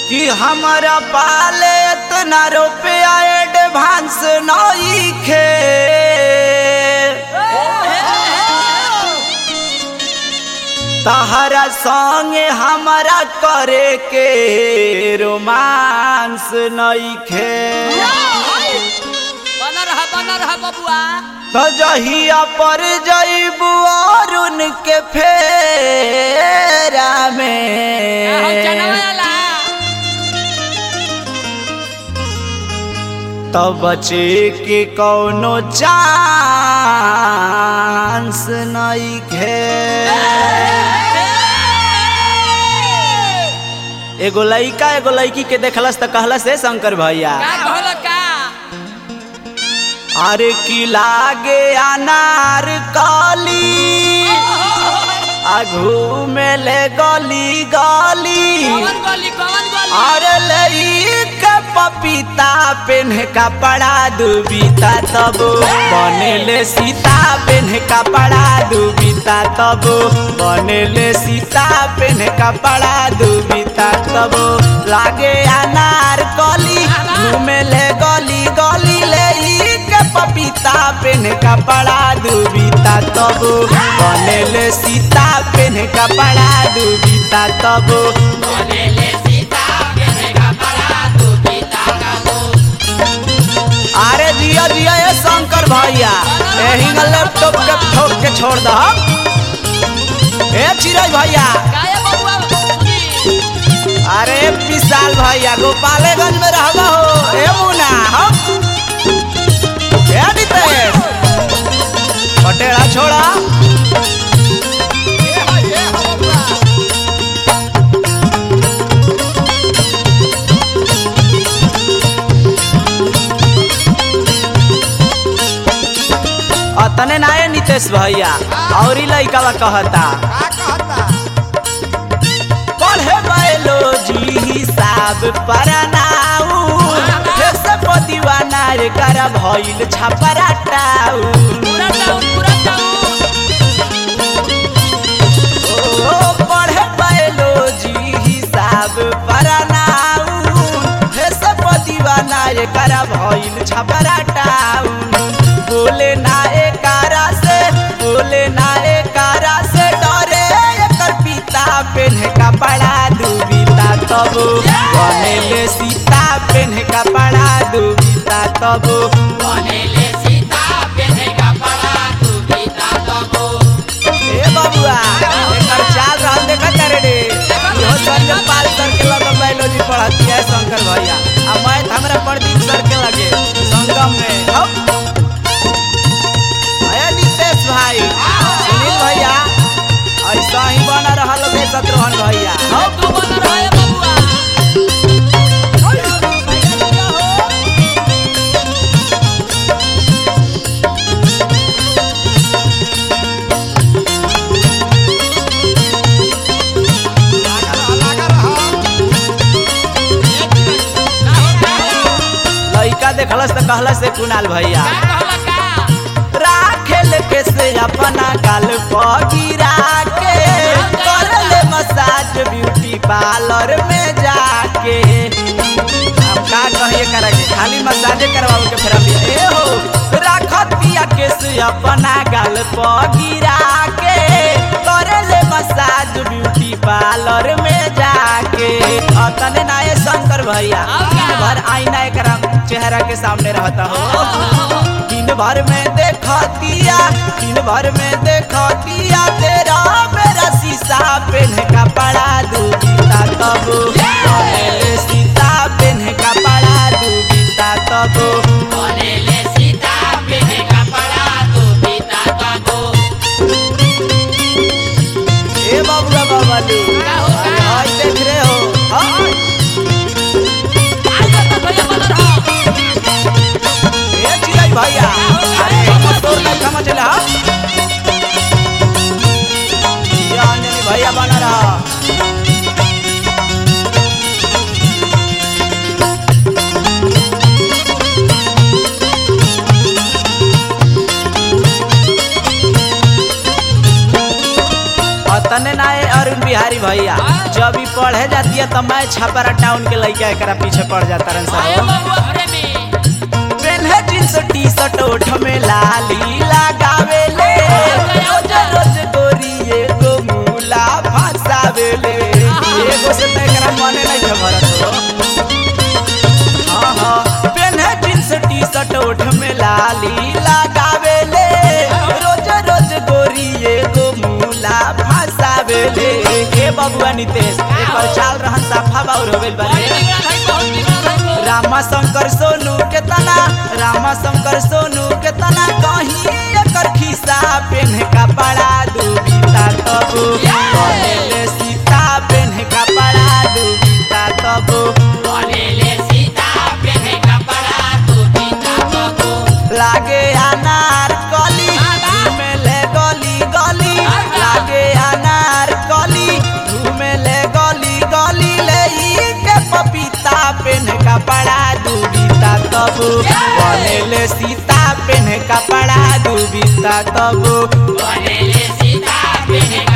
कि हमारा पाले इतना रुपया एडवांस नहीं खे तहरा संगे हमारा करे के रोमांस नहीं खे बना रहा बना रहा बबुआ तो जहिया पर जईबू और उनके फेरा हो में जनवाला तो बचे के कौनो चांस नहीं खे एगो लइका एगो लड़की के देखलस त कहलस हे शंकर भैया का कहल का अरे की लागे अनार काली आघू में ले गली गली कौन गली कौन गली अरे लई के पपीता पेन्ह कपड़ा दुबीता तब बनेले सीता पेन्ह कपड़ा दुबीता तब बनेले सीता पेन्ह कपड़ा दुबीता तब लागे अनार कली घूमेले गली गली ले के पपीता पेन्ह कपड़ा दुबीता तब बनेले सीता पेन्ह कपड़ा दुबीता तब अरे जिया जिया ये शंकर भैया यही लैपटॉप के ठोक के छोड़ द ए चिरज भैया काया बबुआ सुनी अरे विशाल भैया गोपालगंज में रहबा हो ए मुना हम ए नितेश पटेड़ा छोड़ा अतने ना है नितेश भैया और ही लइका कहता पढ़े बायोलॉजी हिसाब पढ़नाऊ जैसे पतिवाना रे कर भइल छपराटाऊ पूरा टाउन पूरा टाउन ओ पढ़े बायोलॉजी हिसाब पढ़नाऊ जैसे पतिवाना रे कर भइल छपराटाऊ बोले ना एकारा से बोले ना एकारा से डरे एकर पिता पेन्ह कपड़ा दुबीता तब बनेले सीता पेन्ह कपड़ा दुबीता तब ए बबुआ एकर चाल रहल देखत रे रे इहो संजय पाल सर के लगे बायोलॉजी पढ़ती है शंकर भैया आ मैथ हमरा प्रदीप सर के लगे संगम में हम अरे नितेश भाई सुनील भैया ऐसा ही बना रहल बे शत्रुघ्न भैया हम तू बना रहा है बबुआ लइका देखलस त कहलस से कुणाल भैया का कहल का राखेल के से अपना गाल पर गिरा के कर ले मसाज ब्यूटी पार्लर में जाके अब का कहिए करा के खाली मसाजे करवाओ के फिर अभी ए हो राखतिया के से अपना गाल पर गिरा के कर ले मसाज ब्यूटी पार्लर में जाके अतने ना ये शंकर भैया अब का? दिन भर आईना एकरा चेहरा के सामने रहता हो दिन भर में देखतिया दिन भर में देखतिया तेरा मेरा शीशा पेन्ह कपड़ा दूबीता तब बनेले सीता पेन्ह कपड़ा दूबीता तब ए बबुआ बाबालू का हो, का? आज देख रहे हो हाँ? आज तो भैया बना रहा ए चिराग भैया अरे कमर तोड़ नहीं कमा चले हाँ ये अंजनी भैया बना रहा पढ़े जाती है तो मैं छपरा टाउन के लड़का एकरा पीछे पड़ जाता रन आए सब बबुआ प्रेमी पेन्हे जींस टी शर्ट ओठ में लाली लगावे ले रोज रोज गोरी एगो मूला फसावे ले एगो से तो एकरा मने नहीं है भरत हो हाँ हाँ पेन्हे जींस टी शर्ट ओठ में लाली लगावे ले रोज रोज गोरी एगो मूला फसावे ले ए बबुआ नितेश एकर चाल रहन साफा बाउर हो गइल बड़ी बारे बिगड़ल है बहुत बिगड़ल है तो रामा शंकर सोनू के तना रामा शंकर सोनू के तना कहीं एकर खिस्सा पेन का बड़ा दुबिता तब कहेले सीता पेन का बड़ा दुबिता तब बोलेले सीता पेहे कपड़ा तू पीता बबू लागे अनार कली घूमेले गली गली लागे अनार कली घूमेले गली गली ले ई के पपीता पेन का बड़ा दुबिता तब बनेले सीता पेन का बड़ा दुबिता तब बोलेले सीता पेहे